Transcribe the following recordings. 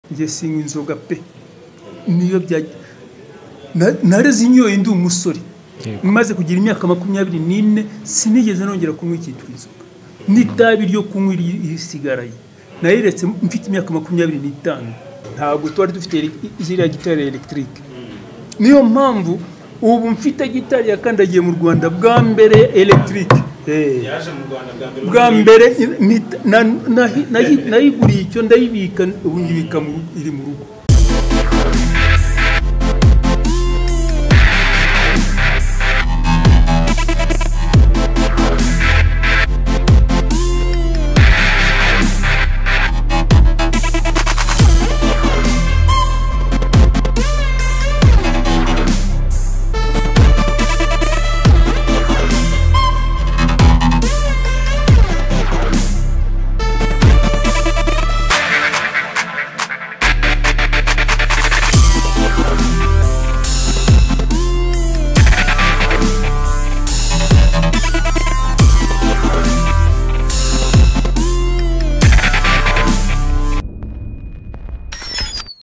njye sinywa inzoga pe niyo byajya nareze inyoye ndi umusore maze kugira imyaka makumyabiri n'ine sinigeze nongera kunywa icyitwa inzoga n'itabi ryo kunywa irisigaye nayiretse mfite imyaka makumyabiri n'itanu ntabwo twari dufite ziriya gitari elegitike niyo mpamvu ubu mfite gitari yakandagiye mu rwanda bwa mbere elegitike bwa mbere nayiguriye icyo ndayibika ubu nyibika iri mu rugo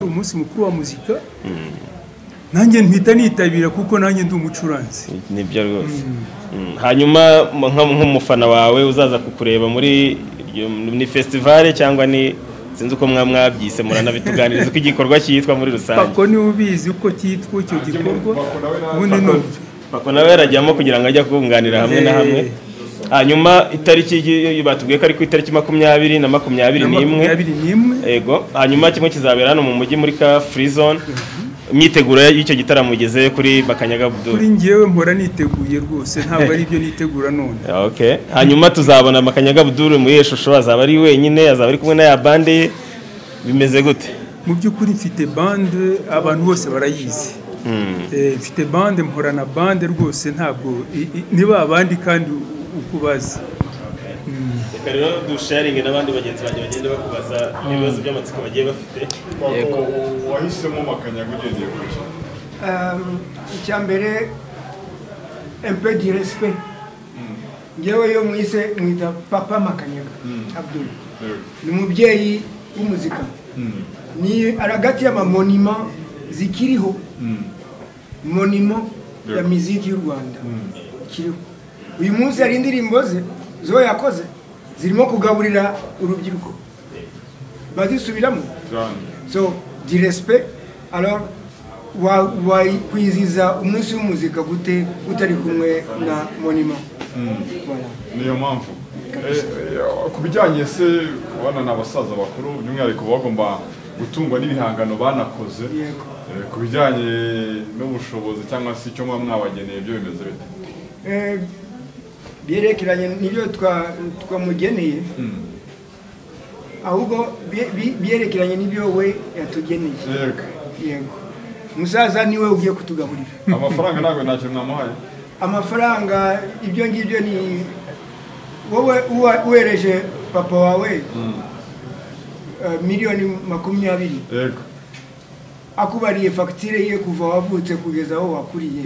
umunsi mukuru wa muzika nanjye mpita nitabira kuko nanjye ndi umucuranzi nibyo rwose hanyuma nk'umufana wawe uzaza kukureba muri ni festivale cyangwa ni sinzi uko mwaba mwabyise muranabitunganiriza uko igikorwa cyitwa muri rusange pako niwe ubizi uko cyitwa icyo gikorwa ubundi ni uburyo pako nawe yarajyamo kugira ngo ajye kunganira hamwe na hamwe hanyuma itariki batubwiye ko ari ku itariki makumyabiri na makumyabiri n'imwe makumyabiri n'imwe Ego, hanyuma kimwe kizabera hano mu mujyi muri ka free zone. Imyiteguro y'icyo gitaramo igeze kuri Bakanyaga kuri Abdul. njyewe mpora niteguye rwose ntabwo ari ibyo nitegura none Okay. Hanyuma tuzabona Bakanyaga Abdul muri iyo shusho azaba ari wenyine, azaba ari kumwe na ya bande ye. Bimeze gute? mu by'ukuri mfite bande abantu bose barayizi Eh, mfite bande mporana bande rwose ntabwo i- i- ni ba bandi kandi uko bazi Reka rero dusharinge n'abandi bagenzi banjye bagenda bakubaza ibibazo by'amatsiko bagiye bafite. Yego. Wahisemo makanyaga ugendeye ku ijana. icya mbere empe di resipe ngewe yo mwise mwita papa makanyaga abdul Yego. ni umubyeyi w'umuzika ni aragati y'amamonima zikiriho monimo ya Yego. miziki y'u rwanda kiriho uyu munsi hari indirimbo ze zo yakoze zirimo kugaburira urubyiruko bazisubiramo Jane. so di respect alors wa- wakwizihiza umunsi w'umuzika gute utari kumwe na monima Voilà. niyo mpamvu Eh, eh, ku bijyanye se bana ni abasaza bakuru by'umwihariko baba bagomba gutungwa n'ibihangano banakoze Yego. Eh, ku bijyanye n'ubushobozi cyangwa se icyo muba mwabageneye byo bimeze bite Eh, byerekeranye n'ibyo twa- twamugeneye ahubwo bye- bi- byerekeranye n'ibyo we yatugeneye yego yego umusaza niwe ugiye kutugaburira amafaranga ntabwo nta kintu mwamuhaye amafaranga ibyo ngibyo ni wowe uwa- uhereje papa wawe eh, miliyoni makumyabiri yego akubariye fagitire ye kuva wavutse kugeza aho wakuriye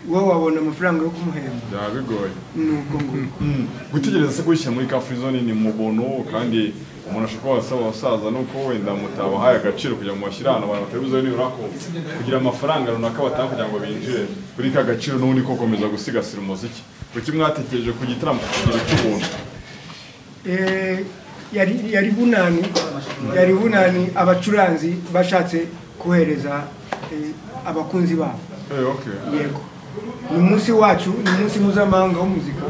wowe wabona amafaranga yo kumuhemba byaba bigoye nuko ngo Mm. gutegereza se kubishyira muri ka free zone ni mubono kandi umuntu ashobora kuba asaba abasaza nuko wenda mutabahaye agaciro kugira ngo bashyire ahantu abantu batari nibura ko kugira amafaranga runaka batanga kugira ngo binjire kuri ka gaciro n'ubundi ko gukomeza gusigasira umuziki kuki mwatekereje ku gitaramo kugira cy'ubuntu Eh, yari yari bunani yari bunani abacuranzi bashatse kohereza eh, abakunzi babo Eh, okay. yego ni umunsi wacu ni umunsi mpuzamahanga w'umuzika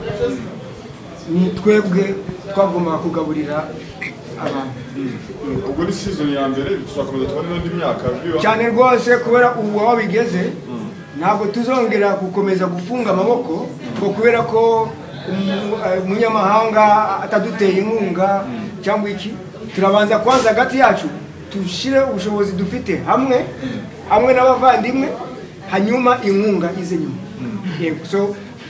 ni twebwe twagombaga kugaburira abantu ubwo ni season ya mbere tuzakomeza tubone n'indi myaka biba cyane rwose kubera ubu aho bigeze ntabwo tuzongera gukomeza gufunga amaboko ngo kubera ko umu- eh, umunyamahanga ataduteye inkunga cyangwa iki turabanza kwanza hagati yacu dushyire ubushobozi dufite hamwe hamwe n'abavandimwe hanyuma inkunga ize nyuma Yego. so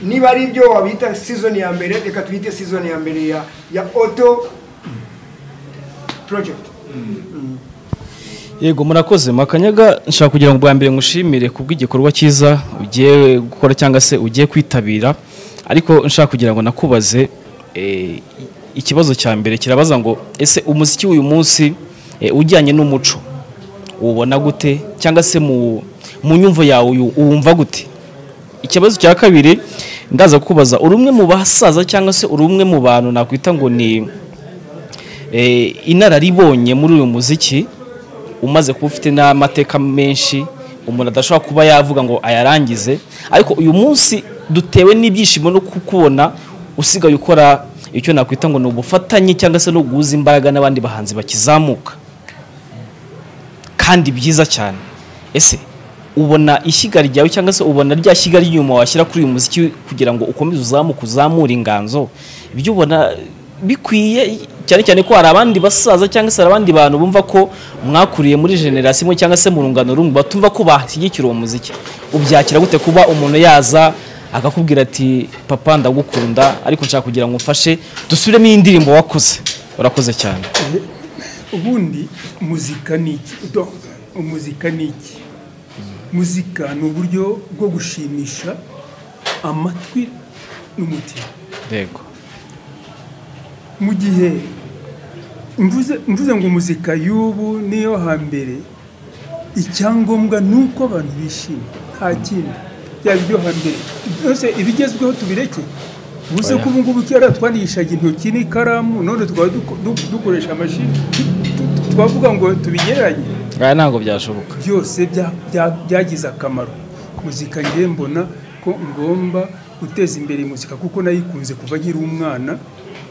niba ari ibyo wabita season ya mbere reka tuyite season ya mbere ya ya auto project yego murakoze makanyaga nshaka kugira ngo bwa mbere ngushimire ku bw'igikorwa cyiza ugiye gukora cyangwa se ugiye kwitabira ariko nshaka kugira ngo nakubaze eh, ikibazo cya mbere kirabaza ngo ese umuziki w'uyu munsi eh, ujyanye n'umuco ubona gute cyangwa se mu mu nyumvo yawe uyu- uwumva gute ikibazo cya kabiri ndaza kukubaza uri umwe mu basaza cyangwa se uri umwe mu bantu nakwita ngo ni eh, inararibonye muri uyu muziki umaze kuba ufite n'amateka menshi umuntu adashobora kuba yavuga ngo ayarangize ariko uyu munsi dutewe n'ibyishimo no kukubona usigaye ukora icyo nakwita ngo ni ubufatanye cyangwa se no guhuza imbaraga n'abandi bahanzi bakizamuka kandi byiza cyane ese ubona ishyiga ryawe cyangwa se ubona rya shyiga ry'inyuma washyira kuri uyu muziki kugira ngo ukomeze uzamuke uzamure inganzo ibyo ubona bikwiye cyane cyane ko hari abandi basaza cyangwa se hari abandi bantu bumva ko mwakuriye muri generasiyo imwe cyangwa se mu rungano rumwe batumva ko bashyigikira uwo muziki ubyakira gute kuba umuntu yaza akakubwira ati papa ndagukunda ariko nshaka kugira ngo umfashe dusubiremo iyi ndirimbo wakoze urakoze cyane ubundi muzika ni iki Do- muzika ni iki muzika ni uburyo bwo gushimisha amatwi n'umutima yego mu gihe mvuze mvuze ngo muzika y'ubu niyo hambere icyangombwa ni uko abantu bishima nta kindi byaba ibyo hambere byose ibigezweho tubireke ubuze ko ubu ngubu kera twandishaga intoki n'ikaramu none tukaba duko- du- dukoresha amashini Tu- tu- twavuga ngo tubigereranye aya ntabwo byashoboka byose bya- bya- byagize akamaro muzika ngewe mbona ko ngomba guteza imbere muzika kuko nayikunze kuva nkiri umwana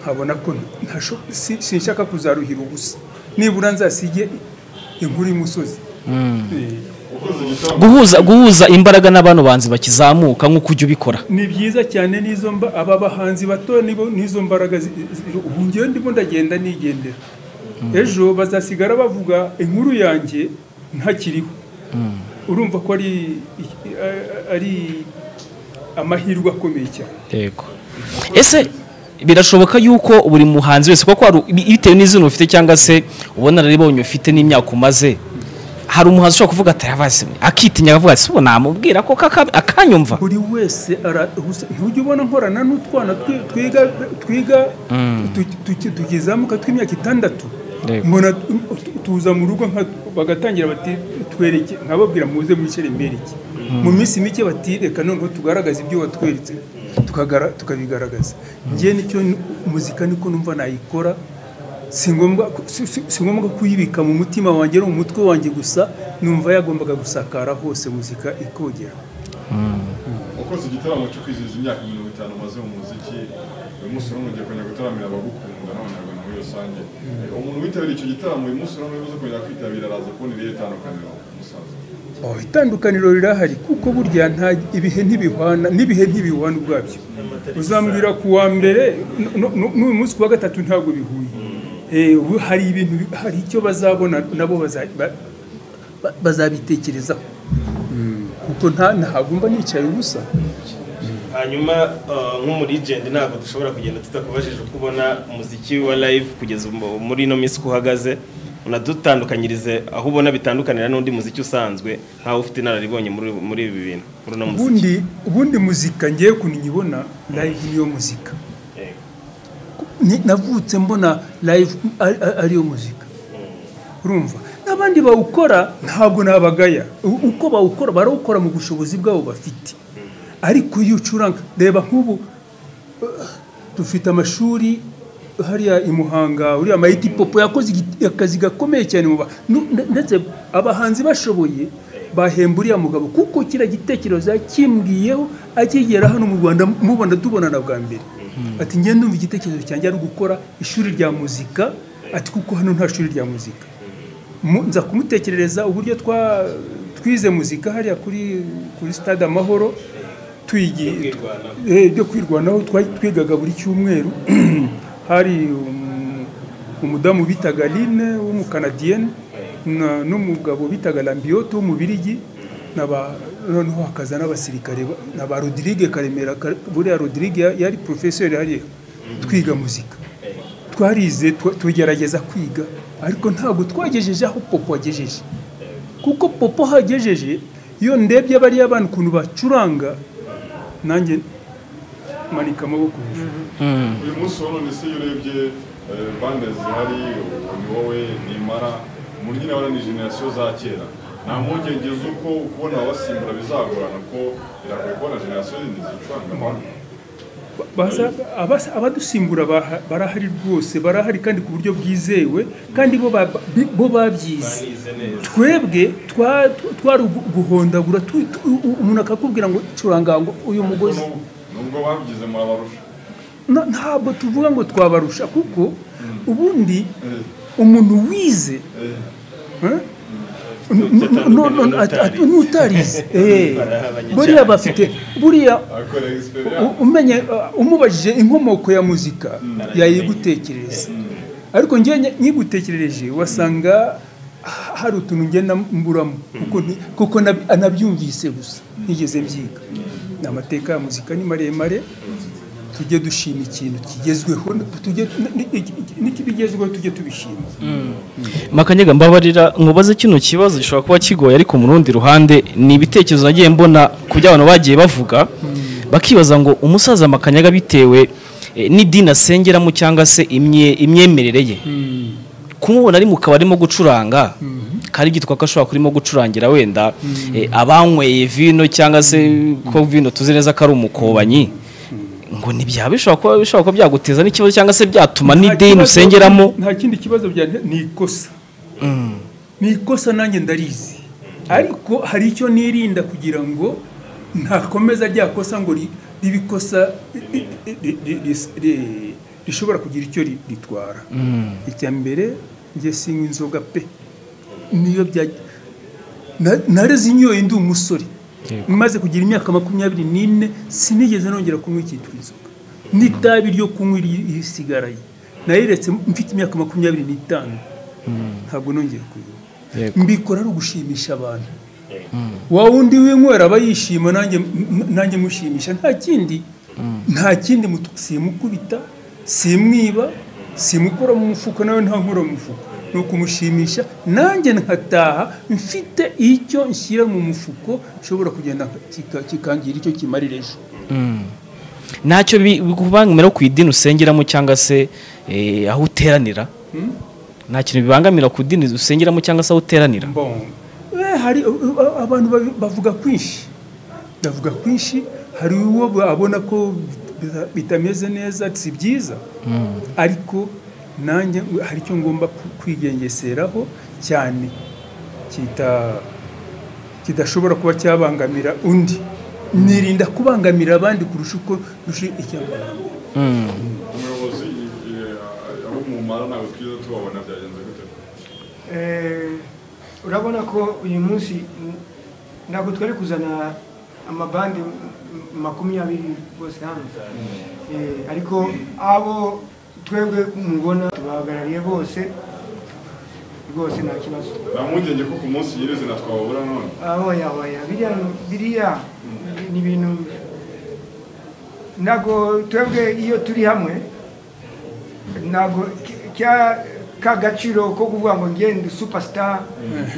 nkabona ko ntasho- si- sinshaka kuzaruhira ubusa nibura nzasige inkuru y'umusozi Eh, guhuza guhuza imbaraga n'abantu banzi bakizamuka nk'uko ujya ubikora ni byiza cyane n'izo mba aba bahanzi bato nibo n'izo mbaraga zi- zi- ubu ngewe ndimo ndagenda nigendera ejo bazasigara bavuga inkuru yanjye ntakiriho urumva ko ari ari amahirwe akomeye cyane yego ese birashoboka yuko buri muhanzi wese kuko hari bi- bitewe n'izina ufite cyangwa se ubunararibonye ufite n'imyaka umaze hari umuhanzi ushobora kuvuga ati "Ravasi mwe," akitinya akavuga ati sibo namubwira ko kaka- akanyumva buri wese ara- gusa ntujya ubona nkorana n'utwana twi- twiga twiga tu- tu- tukizamuka tw'imyaka itandatu Yego. mbona tu- tu- tuza mu rugo nka- bagatangira bati twereke nkababwira muze muri ceremere iki mu minsi mike bati reka noneho tugaragaze ibyo watweretse tukagara- tukabigaragaza njye nicyo n- muzika niko numva nayikora si ngombwa ku- si- si- si ngombwa kuyibika mu mutima wanjye no mu mutwe wanjye gusa numva yagombaga gusakara hose muzika ikogera wakoze igitaramo cyo kwizihiza imyaka mirongo itanu umaze mu muziki uyu munsi urabona ugiye kongera gutaramira abagukunda n'abanyarwanda muri rusange umuntu witabiriye icyo gitaramo uyu munsi urabona uza kongera kwitabira araza kubona irihe tandukaniro musaza Oh, itandukaniro rirahari kuko burya nta ibihe ntibihwana n'ibihe ntibihwana ubwabyo uzambwira ku wa mbere no- no- no- n'uyu munsi ku wa gatatu ntabwo bihuye Eh, ubu hari ibintu bi- hari icyo bazabona nabo baza- ba- ba- bazabitekerezaho Mm, kuko nta ntagomba nicaye ubusa hanyuma eh, nk'umurijenti ntabwo dushobora kugenda tutakubajije uko ubona umuziki wa live kugeza mu- muri ino minsi uko uhagaze unadutandukanyirize aho ubona bitandukanira n'undi muziki usanzwe nk'aho ufite inararibonye muri muri ibi bintu muri uno muziki ubundi ubundi muzika ngiye kunyibona live niyo muzika Yego. Ni- navutse mbona live ari- ari- ariyo muzika urumva n'abandi bawukora ntabwo nabagaya U- uko bawukora barawukora mu bushobozi bwabo bafite ariko iyo ucuranga reba nk'ubu uh, dufite amashuri hariya i muhanga uriya mayiti popo yakoze igit- akazi gakomeye cyane mu ba- nu- nde- ndetse abahanzi bashoboye bahemba uriya mugabo kuko kiriya gitekerezo yakimbwiyeho akigera hano mu rwanda mubona tubonana bwa mbere ati ngende ndumva igitekerezo cyanjye ari gukora ishuri rya muzika ati kuko hano nta shuri rya muzika Mu- nza kumutekerereza uburyo twa twize muzika hariya kuri kuri stade amahoro twigi eh, byo kwirwanaho twa- twigaga buri cyumweru hari um- umudamu bitaga Line w'umukanadiyeni na- n'umugabo bitaga Lambioto w'umubirigi naba noneho hakaza n'abasirikare ba- na ba Rodrigue Karemera Kare- buriya Rodrigue ya- yari professeur hariya twiga muzika twarize twa- tugerageza kwiga ariko ntabwo twagejeje aho popo agejeje kuko popo hagejeje iyo ndebye bariya bantu ukuntu bacuranga nanjye manika amaboko hejuru uyu munsi wa none se iyo urebye eh, bande zihari ni wowe nimara umuntu nyine abona ni generasiyo za kera nta mpungenge z'uko kubona abasimbura bizagorana ko biragoye kubona generasiyo zindi zicuranga baza abasa- abadusimbura baha- barahari rwose barahari kandi ku buryo bwizewe kandi bo ba- bi- bo babyize twebwe twa- twari ugu- guhondagura tu- tu- umuntu akakubwira ngo curanga ngo uyu mugozi Nubwo- nubwo babyize murabarusha Na- ntabwo tuvuga ngo twabarusha kuko ubundi umuntu wize eh, n- n- Utandukanye no- no- at- at- n'utarize. n'utarize eh, Barahabanye buriya cyane. bafite buriya akorera U- egisperiyanse umenye uh, umubajije inkomoko ya muzika yayigutekereza ariko ngewe nye- nyigutekerereje wasanga ha- hari utuntu ngenda mburamo kuko ni- kuko nab- anabyumvise gusa ntigeze mbyiga ni amateka ya muzika ni maremare tujye dushima ikintu kigezweho tujye n- n- n'ikibigezweho tujye tubishima makanyega mbabarira nkubaze kino kibazo gishobora kuba kigoye ariko mu rundi ruhande ni ibitekerezo nagiye mbona ku byo abantu bagiye bavuga bakibaza ngo umusaza makanyega bitewe eh, n'idini asengeramo cyangwa se imye- imyemerere ye kumubona ari mu kabari arimo gucuranga kari byitwa ko ashobora kurimo gucurangira wenda eh, abanyweye vino cyangwa se ko vino tuzi neza ko ari umukobanyi ngo ntibyaba bishobora kuba bishobora kuba byaguteza n'ikibazo cyangwa se byatuma Nta n'idini kibazo- usengeramo nta kindi kibazo byantera ni ikosa ni ikosa nanjye ndarizi ariko hari icyo nirinda kugira ngo ntakomeza rya kosa ngo ri- ribe ikosa ri- ri- ri- ri- ri- rishobora kugira icyo ri- ritwara icya mbere njye sinywa inzoga pe niyo byajya Na- nareze inyoye ndi umusore maze kugira imyaka makumyabiri n'ine sinigeze nongera kunywa icyitwa inzoga n'itabi ryo kunywa iri- irisigaye nayiretse mfite imyaka makumyabiri n'itanu ntabwo nongera kunywa mbikora ari ugushimisha abantu wa wundi winywera aba yishima nanjye m- nanjye mushimisha nta kindi nta kindi mutu- simukubita simwiba simukora mu mufuka nawe ntankora mu mufuka ni ukumushimisha nanjye nkataha mfite icyo nshyira mu mufuko nshobora kugenda kika- kikangira icyo kimarira ejo ntacyo bibangamira ku idini usengeramo cyangwa se eh, aho uteranira nta kintu bibangamira ku idini usengeramo cyangwa se aho uteranira mbongo Eh, hari uh, uh, abantu babi- bavuga kwinshi bavuga kwinshi hari uwo abona ko bita- bitameze neza si byiza ariko nanjye hari icyo ngomba ku- kwigengeseraho cyane kita kidashobora kuba cyabangamira undi nirinda kubangamira abandi kurusha uko rusha icyabangamira umuyobozi eh, abo mu mara ntabwo twiza tubabona byagenze gute Eh, urabona ko uyu munsi mm, ntabwo twari kuzana amabandi mm, makumyabiri bose hano Eh, ariko abo twebwe mubona tubahagarariye bose rwose nta kibazo nta mpungenge ko ku munsi nyirizina twababura none ahoya ahoya biriya biriya ni ibintu ntabwo twebwe iyo turi hamwe ntabwo ki- cya ka gaciro ko kuvuga ngo ngende superstar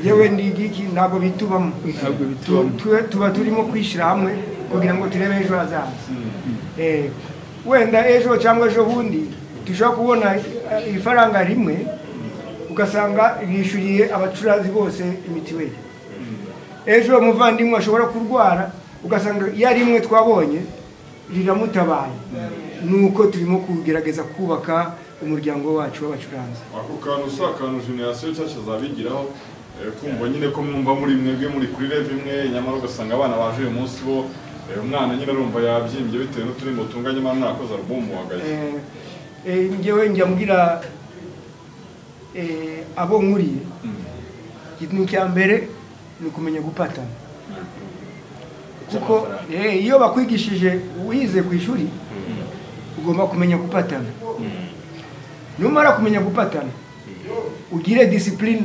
yewe ndigiki ntabwo bitubamo Ntabwo bitubamo. Tu- tu- tuba turimo kwishyira hamwe kugira ngo turebe ejo hazaza Eh, wenda ejo cyangwa ejo bundi dushobora kubona eh, ifaranga rimwe ugasanga bishyuriye abacuranzi bose imitiweli ejo umuvandimwe ashobora kurwara ugasanga ya rimwe twabonye riramutabaye nuko turimo kugerageza kubaka umuryango wacu w'abacuranzi ako kantu si akantu generasiyo nshyashya zabigiraho eh, kumva nyine ko mwumva muri mwebwe muri kuri rev imwe nyamara ugasanga abana baje uyu munsi bo eh, umwana nyine arumva yabyimbye bitewe n'uturimo tunga nyamara ntakoze alubumu wagaye Eh, eh, njyewe njya mbwira eh, abo nkuriye ikintu cya mbere ni ukumenya gupatana kuko eh, iyo bakwigishije wize ku ishuri ugomba kumenya gupatana numara kumenya gupatana ugire disipurine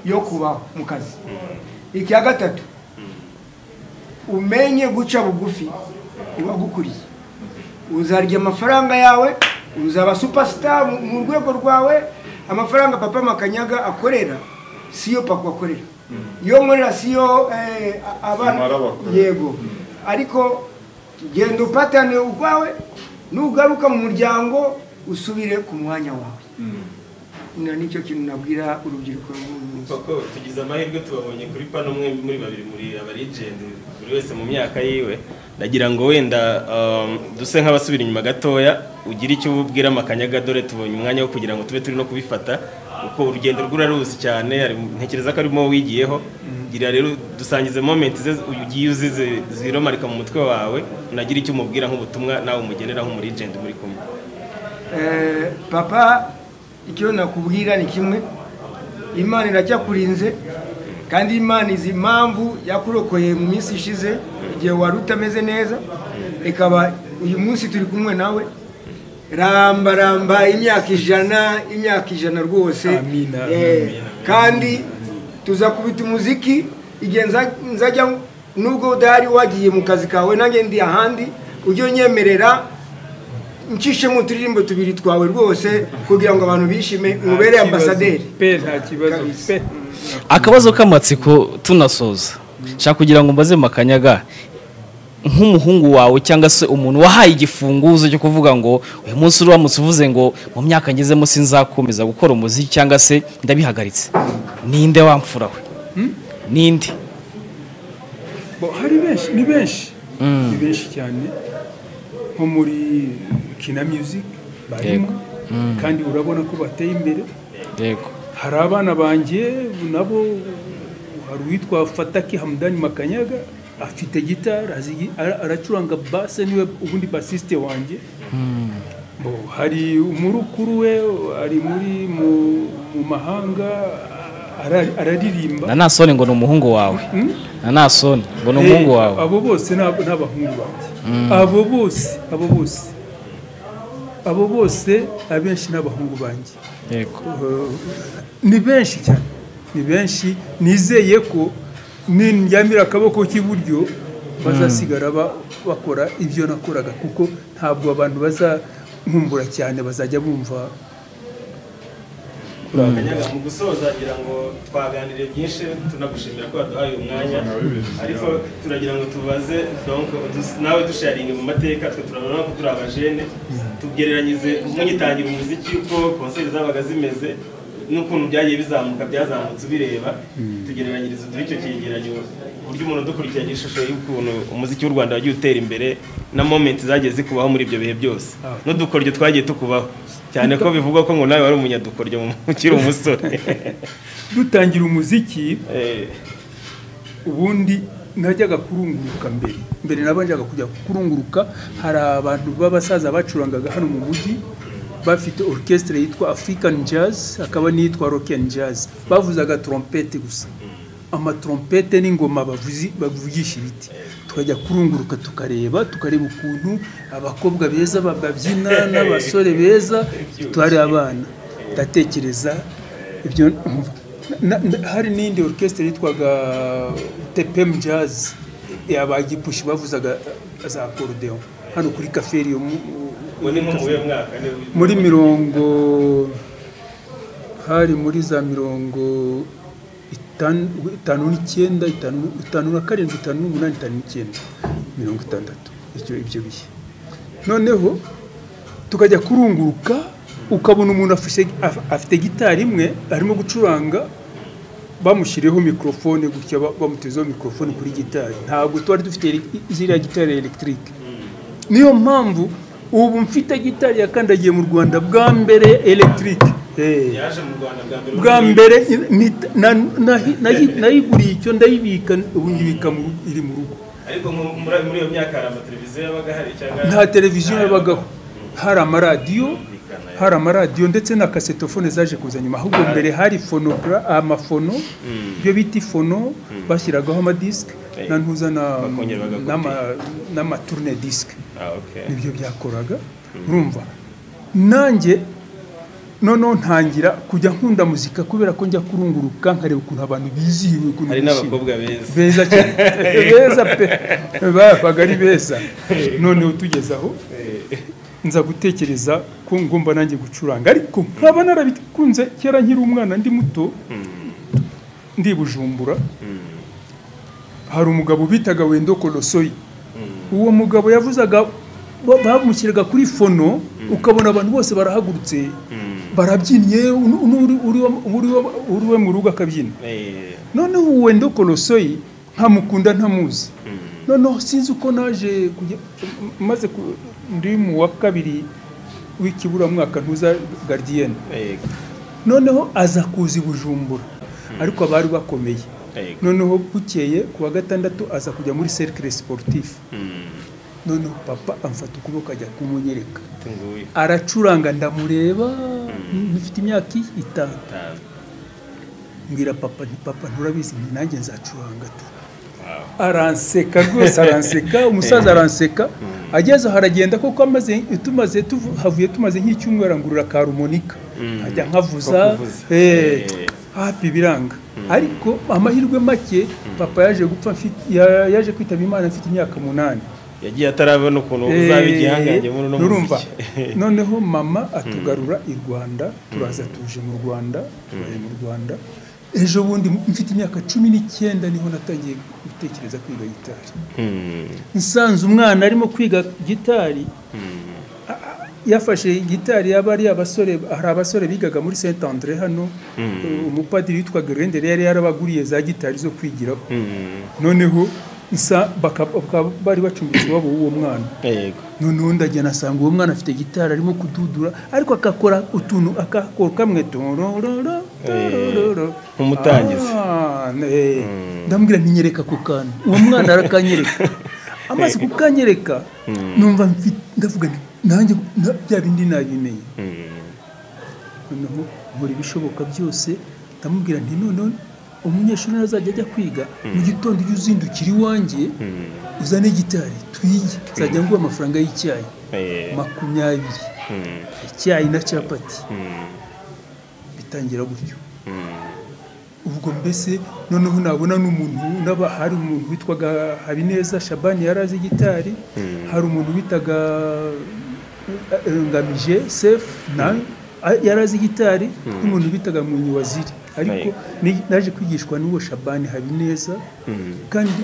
yo kuba mu kazi icya gatatu umenye guca bugufi uwagukuriye uzarya amafaranga yawe uzaba superstar mu- mu rwego rwawe amafaranga papa makanyaga akorera siyo papa akorera iyo nkorera siyo eh, a- abana Simara bakorera. yego ariko genda upatane urwawe nugaruka mu muryango usubire ku mwanya wawe na nicyo kintu nabwira urubyiruko rw'umunsi koko tugize amahirwe tubabonye kuri pano umwe muri babiri muri abarigenti buri wese mu myaka yiwe ndagira ngo wenda um, duse nk'abasubira inyuma gatoya ugire icyo ubwira amakanyaga dore tubonye umwanya wo kugira ngo tube turi no kubifata kuko urugendo rw'uraruzi cyane ari- ntekereza ko arimo wigiyeho gira rero dusangize momenti ze ugiye uzize ziromarika mu mutwe wawe unagira icyo umubwira nk'ubutumwa nawe umugenera nk'umurigenti muri kumwe Eh, papa icyo nakubwira ni kimwe imana iracyakurinze kandi imana izi impamvu yakurokoye mu minsi ishize igihe wari utameze neza ikaba uyu munsi turi kumwe nawe ramba ramba imyaka ijana imyaka ijana rwose Amina, Eh, kandi tuzakubita umuziki igihe nza- nzajya nubwo udahari wagiye mu kazi kawe nanjye ndi ahandi ujye unyemerera ncishemo uturirimbo tubiri twawe rwose kugira ngo abantu bishime ubere ambasaderi pe nta kibazo pe akabazo k'amatsiko tunasoza nshaka kugira ngo mbaze makanyaga nk'umuhungu wawe cyangwa se umuntu wahaye igifunguzo cyo kuvuga ngo uyu munsi uramutse uvuze ngo mu myaka ngezemo sinzakomeza gukora umuziki cyangwa se ndabihagaritse ninde wamfura we ninde Bo, hari benshi ni benshi ni benshi cyane nko muri kina music barimo kandi urabona ko bateye imbere yego hari abana banjye nabo hari uwitwa fataki hamudani makanyaga afite gitari azi- ara- aracuranga base niwe ubundi basisite wanjye Bo, hari umurukuru we ari muri mu, mu mahanga ara- araririmba na nasone ngo ni umuhungu wawe na nasone ngo ni umuhungu Eh, wawe abo bose ni ab- ni abahungu banjye abo bose abo bose abo bose abenshi ni abahungu banjye yego ni benshi cyane ni benshi nizeye ko nindyamira akaboko k'iburyo bazasigara ba- bakora ibyo nakoraga kuko ntabwo abantu bazakumbura cyane bazajya bumva Kanyaga, mu gusoza ngira ngo twaganiriye byinshi tunagushimira ko waduhaye umwanya ariko turagira ngo tubaze donc udus- nawe dusharinge mu mateka twe turabona ko turi abajene tugereranyize mugitangira umuziki uko konseri zabaga zimeze n'ukuntu byagiye bizamuka byazamutse ubireba tugereranyirize uduhe icyo cyegeranyo uburyo umuntu udukurikiranye ishusho y'ukuntu umuziki w'u rwanda wagiye utera imbere na momenti zagiye zikubaho muri ibyo bihe byose n'udukoryo twagiye tukubaho cyane ko bivugwa ko ngo nawe wari umunyadukoryo mu- ukiri umusore dutangira umuziki Eh, ubundi najyaga kurunguruka mbere mbere nabanjaga kujya kurunguruka hari abantu b'abasaza bacurangaga hano mu mujyi bafite orchestre yitwa african jazz hakaba n'iyitwa rock and jazz bavuzaga trompete gusa amatrompete n'ingoma bavuzi bavugisha ibiti tukajya kurunguruka tukareba tukareba ukuntu abakobwa beza ba- babyina n'abasore beza twari abana ndatekereza ibyo na- na- hari n'indi orchestre yitwaga tepem jazz abagipushi bavuzaga za akorudeon hano kuri kaferi yo mu- ubu ni nko mu wuhe mwaka ni muri mirongo hari muri za mirongo itanu itanu n'icyenda itanu itanu na karindwi itanu n'umunani itanu n'icyenda mirongo itandatu icyo ibyo bihe noneho tukajya kurunguruka ukabona umuntu afashe- af- afite gitari imwe arimo gucuranga bamushyiriyeho mikorofone gutya ba- bamutezeho mikorofone kuri gitari ntabwo twari dufite ele- ziriya gitari ya elegitike niyo mpamvu ubu mfite gitari yakandagiye mu rwanda bwa mbere elegitike yaje mu rwanda bwa mbere bwa mbere ni- na- nahi- nahi- nayiguriye icyo ndayibika ubu nyibika mu- iri mu rugo ariko nko muri muri iyo myaka hari amateleviziyo yabaga hari cyangwa nta televiziyo yabagaho hari amaradiyo hari amaradiyo ndetse na kasetofone zaje kuza nyuma ahubwo mbere hari fonogara amafono ibyo bita ifono bashyiragaho amadisike Eh. na ntuza na- Bakongera bagakopi. n'ama- n'amaturune disike ah okay nibyo byakoraga urumva nanjye noneho ntangira kujya nkunda muzika kubera ko njya kurunguruka nkareba ukuntu abantu bizihiwe ukuntu hari bishimye. n'abakobwa beza beza cyane beza pe babaga ari beza noneho tugeze aho nza gutekereza ko ngomba nanjye gucuranga ariko nkaba narabikunze kera nkiri umwana ndi muto ndi i bujumbura hari umugabo bitaga wendo korosoyi uwo mugabo yavuzaga ba- bamushyiraga kuri fono ukabona abantu bose barahagurutse barabyinnye uriwe mu rugo akabyina Eh, noneho uwo wenda korosoyi ntamukunda ntamuzi noneho sinzi uko naje kujya maze ku- ndi mu wa kabiri w'ikiburamwaka ntuza garidiyene eh, noneho aza kuza i bujumbura ariko abari bakomeye eh, noneho bukeye ku wa gatandatu aza kujya muri serikire siporutifu mm, noneho papa amfata ukuboko ajya kumunyereka tunguye. aracuranga ndamureba mfite imyaka itanu Ta- mbwira papa nti papa nturabizi nti nanjye nzacuranga tu wow. aranseka rwose aranseka umusaza aranseka ageze aho aragenda kuko amaze tumaze tuvu- havuye tumaze nk'icyumweru arangurura karumonika Mm. ajya Ko nkavuza kuvuza. eh, Eh. hafi biranga ariko amahirwe make papa yaje gupfa mfite- ya- yaje kwitaba imana mfite imyaka munani yagiye atarabona ukuntu uzaba igihangange muri uno nurumva muziki noneho mama atugarura i rwanda turaza tuje mu rwanda tubaye mu rwanda ejo bundi mfite imyaka cumi n'icyenda niho natangiye gutekereza kwiga gitari Mm, nsanze umwana arimo kwiga gitari mm, a- a- yafashe gitari yaba ari abasore hari abasore bigaga muri saint andre hano Mm. umupadiri witwa gerendere yari yarabaguriye za gitari zo kwigiraho mm. noneho nsa baka- bakaba bari bacumbitse iwabo w'uwo mwana Yego. noneho ndagenda asanga uwo mwana afite gitari arimo kududura ariko akakora utuntu akakora kamwe torororo, torororo. nk'umutangizi. Ah, eh. ndamubwira ntinyereka ku kantu uwo mwana arakanyereka amaze kukanyereka numva mfi- ndavuga nti, nanjye na- bya bindi nabimenye Mm, noneho nkora ibishoboka byose ndamubwira nti noneho umunyeshuri nazajya ajya kwiga mu gitondo ujya uzindukira iwanjye mm. uzane gitari twige nzajya nguha amafaranga y'icyayi Eh, makumyabiri mm, icyayi na capati mm, bitangira gutyo mm. ubwo mbese noneho nabona n'umuntu n'aba hari umuntu witwaga habineza shabani yari azi gitari hari umuntu witaga eh, eh, ngamije sefu nawe a- yari azi gitari n'umuntu bitaga munyi waziri ariko ni- naje kwigishwa n'uwo shabani habineza kandi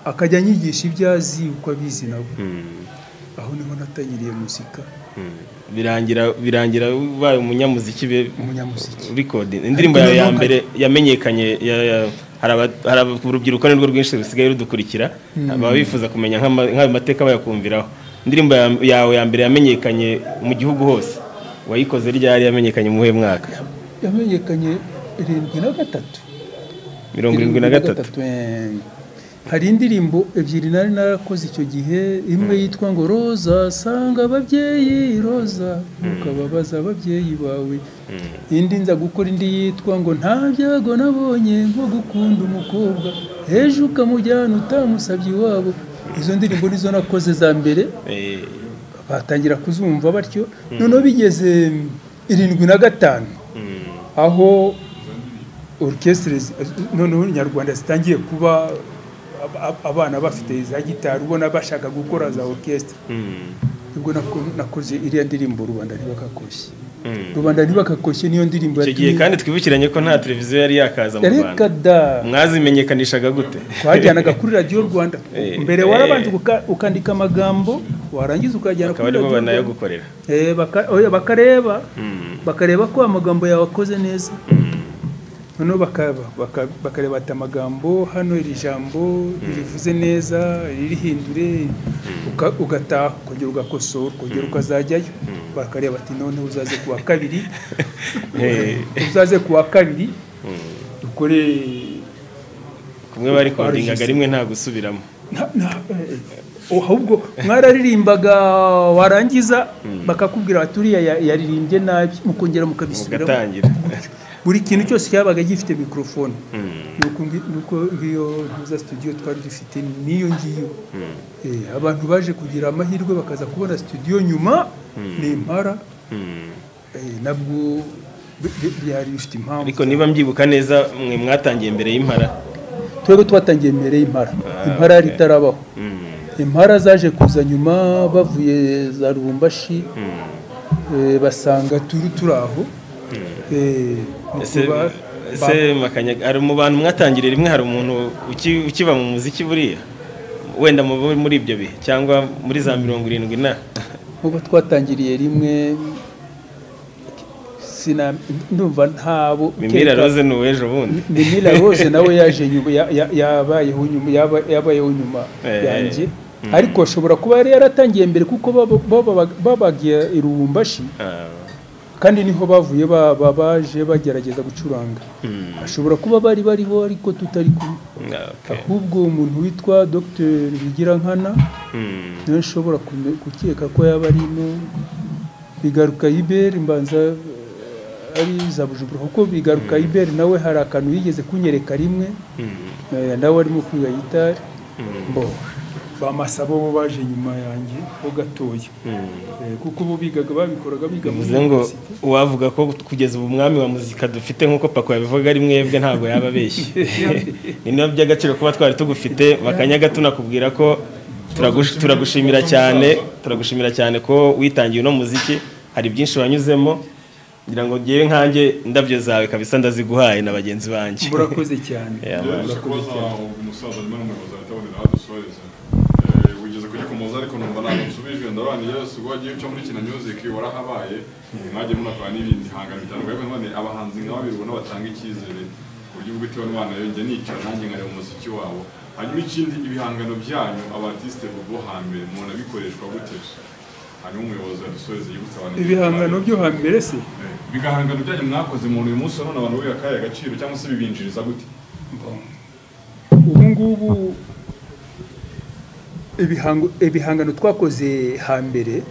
akajya anyigisha ibyo azi uko abizi nabo Mm, aho niho natangiriye muzika mm. birangira birangira ubaye umunyamuziki be- umunyamuziki recording indirimbo yawe ya mbere yamenyekanye ya- ya- hari aba- hari aba- urubyiruko nirwo rwinshi rusigaye rudukurikira baba bifuza kumenya nk'ama- nk'ayo mateka bayakumviraho indirimbo ya- yawe ya mbere yamenyekanye mu gihugu hose wayikoze ryari yamenyekanye mu muhe mwaka yamenyekanye irindwi na gatatu mirongo irindwi na gatatu eh. hari indirimbo ebyiri nari narakoze icyo gihe imwe yitwa ngo roza sanga ababyeyi roza ntukababaza ababyeyi bawe indi nza gukora indi yitwa ngo nta byago nabonye nko gukunda umukobwa ejo ukamujyana utamusabye iwabo izo ndirimbo nizo nakoze za mbere Eh, batangira kuzumva batyo noneho bigeze irindwi na gatanu aho orukesitire zi- noneho nyarwanda zitangiye kuba ab- ab- abana bafite za gitari ubona bashaka gukora za orukesitire mm, nibwo nako- nakoze iriya ndirimbo rubanda ntibakakoshye mm. rubanda ntibakakoshye niyo ndirimbo icyo gihe kandi twibukiranye ko nta televiziyo yari yakaza mu rwanda reka da mwazimenyekanishaga gute twajyanaga kuri radiyo rwanda Eh, mbere eh. warabanje uka- ukandika amagambo warangiza ukajyana kuri bakaba barimo radiyo rwanda banayagukorera Eh, baka- oya, bakareba Mm. bakareba ko amagambo yawe akoze neza noneho baka- baka- bakareba ati amagambo hano iri jambo ririvuze neza ririhindure uka- ugataha ukongera ugakosora ukongera ukazajyayo bakareba ati noneho uzaze ku wa kabiri Eh, uzaze ku wa kabiri dukore kumwe bari kodingaga rimwe nta gusubiramo nta- nta- eh, eh, ahubwo mwararirimbaga warangiza bakakubwira bati uriya ya- yaririmbye nabi mukongera mukabisubiramo mugatangira buri kintu cyose cyabaga gifite mikorofone Mm. nuko ngi- nuko ngiyo ntuza studio twari dufite niyo ngiyo Eh, abantu baje kugira amahirwe bakaza kubona studio nyuma ni impara Mm. eh, nabwo bi- bi- byari bifite impamvu ariko niba mbyibuka neza mwe mwatangiye mbere y'impara twebwe twatangiye mbere y'impara impara yari itarabaho impara zaje kuza nyuma bavuye za rubumbashi eh, basanga turi turi aho Eh, nuko ese ba- ese Makanya, hari mu bantu mwatangiriye rimwe hari umuntu uki- ukiba mu muziki buriya wenda mu- muri ibyo bihe cyangwa muri za mirongo irindwi na nkuko twatangiriye rimwe sina ndumva ntabo mimira rose ni uw'ejo bundi mimira rose nawe yaje nyuma ya- ya- yabayeho nyuma yaba- yabayeho nyuma Eh. yanjye ariko ashobora kuba yari yaratangiye mbere kuko baba- baba- babagiye i rubumbashi Ah, kandi niho bavuye ba- ba- baje bagerageza gucuranga ashobora kuba bari bariho ariko tutari kumwe okay. ahubwo umuntu witwa dr bigirankana Hmm. niwe nshobora kume- gukeka ko yaba arimo bigaruka iberi mbanza eh, ari za bujumbura kuko bigaruka iberi nawe hari akantu yigeze kunyereka rimwe Hmm. eh, nawe arimo kwiga gitari bo bamasabo bo baje nyuma yanjye ho gatoya Eh, kuko bo bigaga babikoraga biga muri bivuze ngo university. uwavuga ko kugeza ubu umwami wa muzika dufite nk'uko pako yabivuga ari mwebwe ntabwo yaba abeshye ni nabyo by'agaciro kuba twari tugufite bakanyaga tunakubwira ko turagush- turagushimira cyane turagushimira cyane ko witangiye uno muziki hari byinshi wanyuzemo ngira ngo ngewe nkanjye indabyo zawe kabisa ndaziguhaye na bagenzi banjye murakoze cyane Yeah, man. Byoroshye kubaza umusaza nyuma n'umuyobozi ahita abonera aho dusoreza Eh, wigeze kugikomoza ariko numva ntabwo nsubijwe ndarobanira yesu ubwo wagiye uca muri kina music warahabaye mwagiye munakora n'ibindi hangano bitandukanye ariko none abahanzi nk'aba biri ubona batanga icyizere ku buryo ubwo itewe n'umwana yongera nicara nanjye nkareba umuziki wabo hanyuma ikindi ibihangano byanyu abatisite bo hambere mubona bikoreshwa gute hanyuma umuyobozi adusoreza yibutsa abantu ibihangano byo hambere se ibihangano byanyu mwakoze umuntu uyu munsi none abantu biha akahe agaciro cyangwa se bibinjiriza gute ubu ngubu ibihango- ibihangano twakoze hambere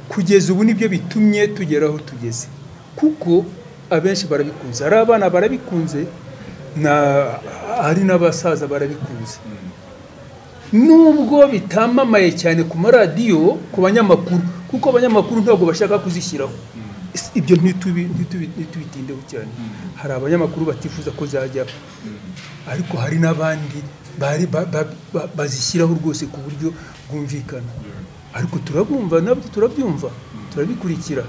kugeza ubu nibyo bitumye tugera aho tugeze kuko abenshi barabikunze hari abana barabikunze na hari n'abasaza barabikunze nubwo bitamamaye cyane ku maradiyo ku banyamakuru kuko abanyamakuru ntabwo bashaka kuzishyiraho Is- ibyo ntitubi- ntitubi- ntitubitindeho cyane hari abanyamakuru batifuza ko zajyaho ariko hari n'abandi bari ba- ba- ba- bazishyiraho rwose ku buryo bwumvikana ariko turabumva nabyo turabyumva turabikurikira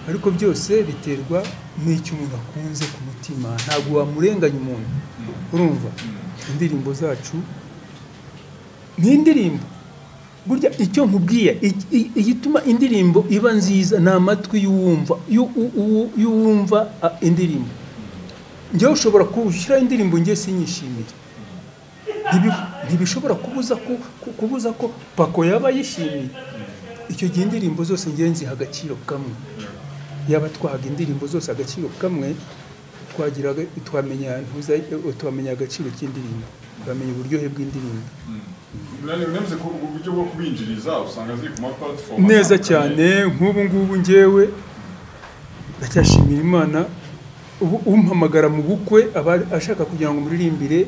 ariko byose biterwa n'icyo umuntu akunze ku mutima ntabwo wamurenganya umuntu urumva indirimbo zacu ni indirimbo burya icyo nkubwiye i- i- igituma indirimbo iba nziza ni amatwi y'uwumva y'u- u- u- y'uwumva a, indirimbo njyewe ushobora gushyiraho indirimbo ngiye sinyishimire Ntibi- ntibishobora kubuza ko ku- kubuza ko pako yaba yishimiye icyo gihe indirimbo zose ngiye nziha agaciro kamwe yaba twahaga indirimbo zose agaciro kamwe twagiraga twamenya ntuza- twamenya agaciro k'indirimbo twamenya uburyohe bw'indirimbo Mwavuze ko uburyo bwo kubinjiriza usanga ziri ku maplatform neza cyane nk'ubu ngubu ngewe ndacyashimira imana ubu umpamagara mu bukwe aba ashaka kugira ngo muririmbire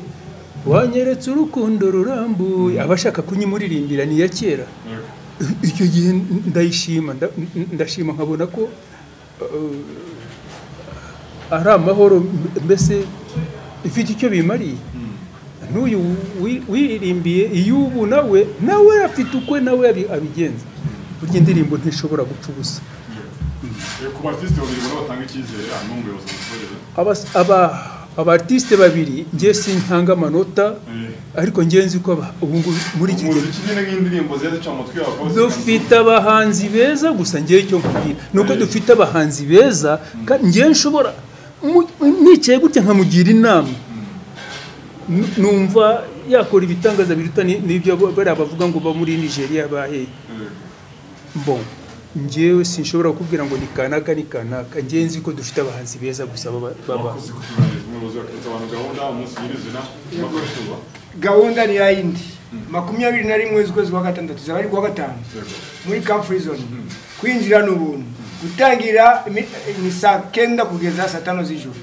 wanyeretse urukundo rurambuye aba ashaka kunyimuririmbira ni iya kera icyo gihe ndayishima nda- ndashima nkabona ko eh, ari amahoro mbese ifite icyo bimariye n'uyu wi- wirimbiye iyo ubu nawe nawe afite ukwe nawe abi- abigenza burya indirimbo ntishobora guca ubusa Eh, ku artiste babiri ubona batanga icyizere hanyuma umuyobozi amusoreza Abas- aba- abartiste babiri njye sinkanga amanota ariko njye nzi ko aba- ubu ngubu muri iki gihe umuziki nyine nk'indirimbo ziba zica mu matwi y'abakobwa dufite abahanzi beza gusa njyewe icyo nkubwira ni uko dufite abahanzi beza kandi njyewe nshobora mu- nicaye gutya nkamugira inama Nu- numva yakora ibitangaza biruta ni- n'ibyo bo- bariya bavuga ngo ba muri nigeria bahe bon njyewe sinshobora kukubwira ngo ni kanaka ni kanaka njyewe nzi ko dufite abahanzi beza gusa baba- baba abakozi kuturangiza umuyobozi bakitsa abantu gahunda umunsi nyirizina bakoresha uba gahunda ni yayindi makumyabiri na rimwe z'ukwezi kwa gatandatu zaba ari kuwa gatanu Yego. muri camp prison kwinjira ni ubuntu gutangira imi- ni saa kenda kugeza saa tanu z'ijoro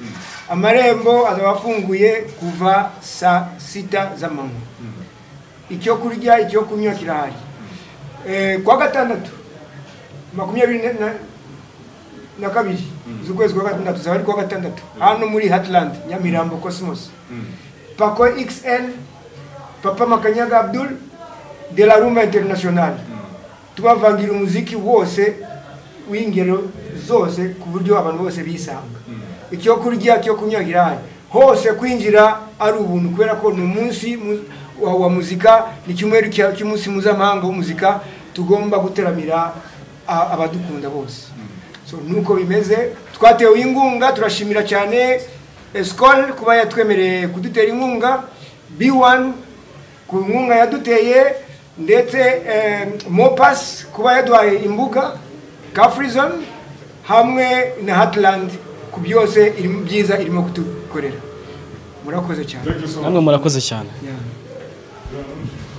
amarembo azaba afunguye kuva saa sita z'amanywa icyo kurya icyo kunywa kirahari Eh, kuwa gatandatu makumyabiri na- na- na kabiri z'ukwezi kwa gatandatu zaba ari kuwa gatandatu hano muri hatland nyamirambo cosmos pako xl papa makanyaga abdul de la rumba international tubavangira umuziki wose w'ingero zose ku buryo abantu bose bisanga icyo kurya cyo kunywa kirahari hose kwinjira ari ubuntu kubera ko ni umunsi mu- wa, wa muzika ni icyumweru cya- cy'umunsi mpuzamahanga w'umuzika tugomba guteramira a- abadukunda bose so nuko bimeze twatewe inkunga turashimira cyane esikoro kuba yatwemereye kudutera inkunga b1 ku nkunga yaduteye ndetse eh, mopasi kuba yaduhaye imbuga kafurizoni hamwe na hatilandi ku byose irimo byiza irimo kudukorera murakoze cyane namwe murakoze cyane Yeah.